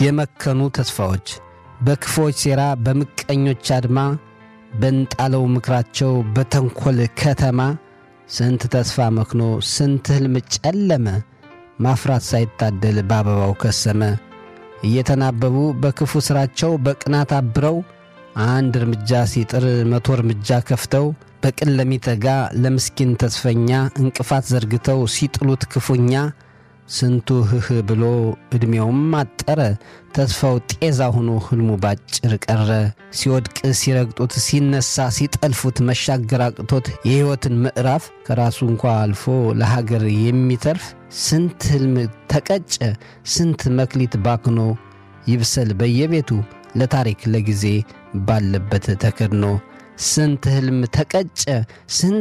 የመከኑ ተስፋዎች በክፎች ሴራ በምቀኞች አድማ በንጣለው ምክራቸው በተንኰል ከተማ ስንት ተስፋ መክኖ ስንት ሕልም ጨለመ ማፍራት ሳይታደል በአበባው ከሰመ እየተናበቡ በክፉ ሥራቸው በቅናት አብረው አንድ እርምጃ ሲጥር መቶ እርምጃ ከፍተው በቅን ለሚተጋ ለምስኪን ተስፈኛ እንቅፋት ዘርግተው ሲጥሉት ክፉኛ ስንቱ ህህ ብሎ ዕድሜውም አጠረ ተስፋው ጤዛ ሆኖ ሕልሙ ባጭር ቀረ ሲወድቅ ሲረግጡት ሲነሳ ሲጠልፉት መሻገር አቅቶት የሕይወትን ምዕራፍ ከራሱ እንኳ አልፎ ለሀገር የሚተርፍ ስንት ሕልም ተቀጨ ስንት መክሊት ባክኖ ይብሰል በየቤቱ ለታሪክ ለጊዜ ባለበት ተከድኖ ስንት ሕልም ተቀጨ ስንት